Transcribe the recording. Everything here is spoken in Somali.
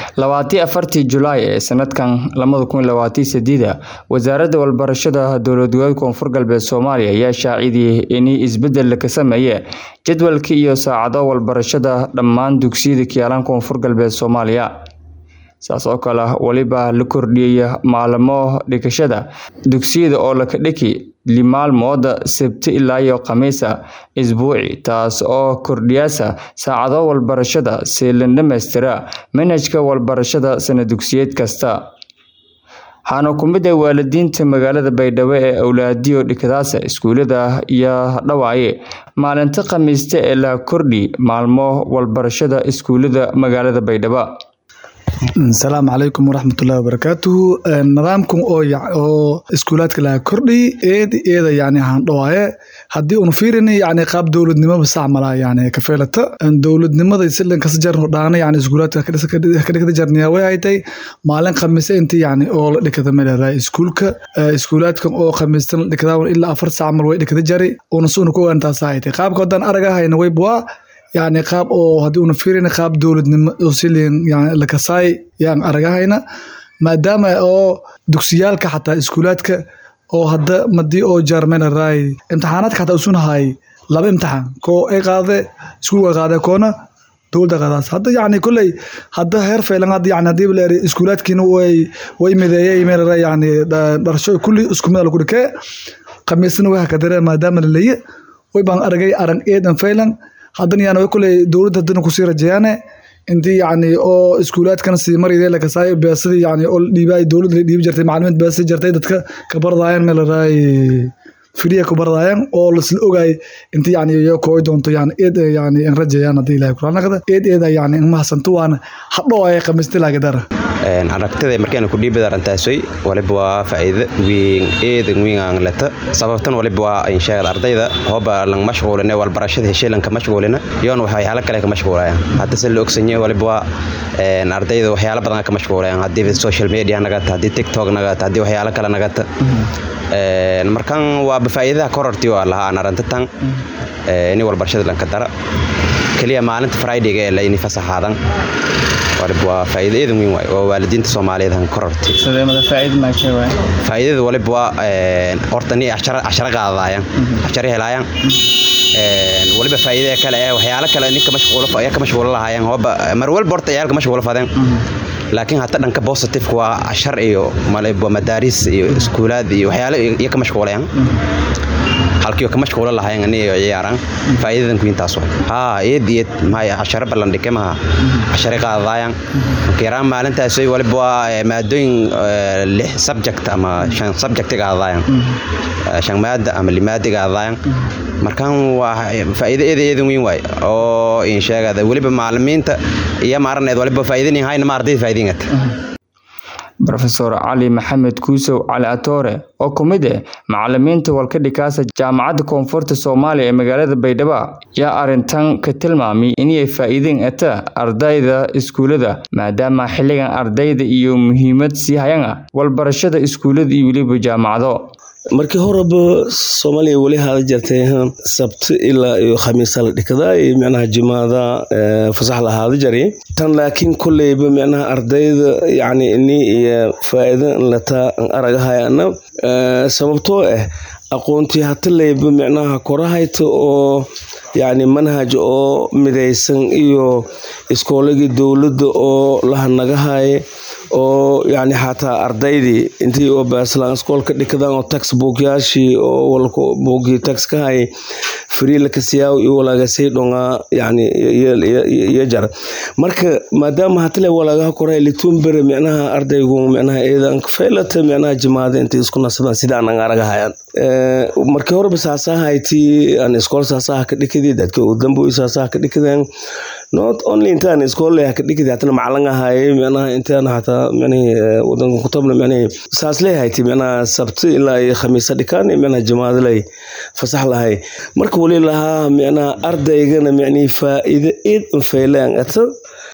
labatii afartii Julaay ee sanadkan labada kun labaatan sideeda wasaaradda waxbarashada dowlad goboleedka koonfur galbeed Soomaaliya ayaa shaacidiyay in isbedel ka sameeyay jadwalka iyo saacado waxbarashada dhammaan dugsiyada Kiyaalan koonfur galbeed Soomaaliya saas oo kale waliba la kordhiyay maalmo dhigashada dugsiyada oo la ka dhigi maalmooda Sabti ilaa iyo Khamiisa isbuuci taas oo kordhiyaysa saacado waxbarashada si la dhameystira manhajka waxbarashada sanad dugsiyeed kasta waxaana ku mid ah waalidiinta magaalada Baydhabo ee awlaadiyo dhigadaasa iskuulada iyo dhawaaye maalinta Khamiista ee la kordhi maalmo waxbarashada iskuulada magaalada Baydhabo asalaamu calaykum waraxmatullaahi wabarakaatuhu nidaamkan oo oo iskuulaadka laga kordhi eed eeda yani aan dhawaaye haddii unu fiirin yani qaab dowladnimoba sacmala yani kafeelata dowladnimada silan kasa jarno dhaana yani iskuulaadka kadhigta jarniya way haytay maalin khamiise inti yani oo la dhikada meelada iskuulka iskuulaadkan oo khamiistan la dhikada ilaa afar sac mal way dhikada jari una suuna ku ogaan taasa haytay qaabka haddaan aragahayna way buwaa yani qaab oo haddii una fiirina qaab dowladnimo oo silin yani lakasaay yaan aragahayna maadaama oo dugsiyaalka xataa iskuulaadka oo hadda madii oo jaarmena raay imtixaanaadka xataa usunahay laba imtixaan koo ay qaade iskuulka qaade koona dowladda qaadaas hadda yani kolley hadda heer faylan hadda yani haddii la eri iskuulaadkiina way way mideeyay meelra yani dharsho kulli isku mid lagu dhikee khamiisna way hakadare maadaama la leeye way baan aragay arag eedan faylan haddana yani way kuley dowladda haddana kusii rajeeyaane intii yani oo iskuulaadkan sii maride lakasaay beesadii yani oo dhiibay dowladda la dhiibi jirtay macalimiinta beesadi jirtay dadka ka bardaayan meel raay firiya ku bardaayan oo lasla ogaay intii yani iyo kooy doonto yani eed yani in rajeeyaan haddii ilahay kuraanaqda eed eeda yani in mahadsanto waana hadhow ay khamiista lagadara aragtida markaan ku dhiibada arintaasoy waliba waa faa'iido weyn eedan weyn aan leta sababtan waliba waa in sheegad ardayda hooba lang mashquulina walbarashada hesheelanka mashquulina yoon waxyaalo kale ka mashquulayaan hadda se la ogsanyahay waliba waa ardayda waxyaalo badan ka mashquulayaan haddii social media nagata haddii tiktok nagata haddii waxyaalo kale nagata markan waaba faa'iidadaha korortii waa lahaa aan arintadan ini walbarashada lanka dara keliya maalinta fridayga ee layni fasaxaadan waa faa'iido eedan weyn waay oo waalidiinta Soomaaliyeed han korortay sadeemada faa'iido ma shay waay faa'iidada waliba waa een horta ni ashara ashara qaadayaan ashara helayaan een waliba faa'iido kale ee waxyaalo kale ninka mashquulo fa ka mashquulo lahaayeen hooba mar walba horta ciyaalka mashquulo fadeen laakiin hata dhanka positive waa ashar iyo maliba madaaris iyo iskuulaad iyo waxyaalo iyo ka mashquulayaan halkii ka mashquulo lahayn ani ciyaaraan faa'iidadan ku intaas waa ha eed eed ma ashar balan dhike ma ashar qaadayaan kiraan maalintaas ay waliba waa maadooyin lix subject ama shan subject qaadayaan shan maada ama limaada qaadayaan markaan waa faa'iido eed eed weyn waay oo in sheegada waliba macallimiinta iyo maarneed waliba faa'iidin hayna ma ardayda faa'iidinata Professor Cali Maxamed Kuusow Cali Atoore oo ku mid ah macallimiinta walka dhikaasa jaamacadda koonfurta Soomaaliya ee magaalada Baydhabo ayaa arrintan ka tilmaamay inay faa'iideen ata ardayda iskuulada maadaama xilligan ardayda iyo muhiimad sii hayaan walbarashada iskuulada iyo weliba jaamacado markii horeba soomaaliya weli haada jirtay sabti ilaa iyo khamiisa la dhikadaa iyo micnaha jimaada fasax la haada jari tan laakiin kolleyba micnaha ardayda yacni ini iyo faa'iido lataa aragahayana sababtoo ah aqoontii hataleyba micnaha korahayta oo yacni manhaj oo midaysan iyo iskooladii dowladda oo lahanagahaye oo yacni xataa ardaydii intii oo baaslaan iskoolka dhikadaan oo textbookyaashii oo walka boogii tax ka hay free lakasiyaaw iyo walaagasay dhongaa yacni iyo jar marka maadaama hatale walaagaha koray litumbere micnaha ardaygu micnaha eedan faylata micnaha jimaada intay isku nasadaan sidaan aan aragahayaan markii horeba saasahaytii aan iskool saasaha ka dhikadii dadka u dambo saasaha ka dhikadeen not only intaan iskool ka dhikadii hatana macalin ahaayay micnaha intaan hataa micnahi wadanka kutabna micnahi saas leeyahayti micnaha sabti ilaa iyo khamiisa dhikaan micnaha jimaada lay fasax lahay marka wali lahaa micnaha ardaygana micnihi faa'iido eed faylaan ata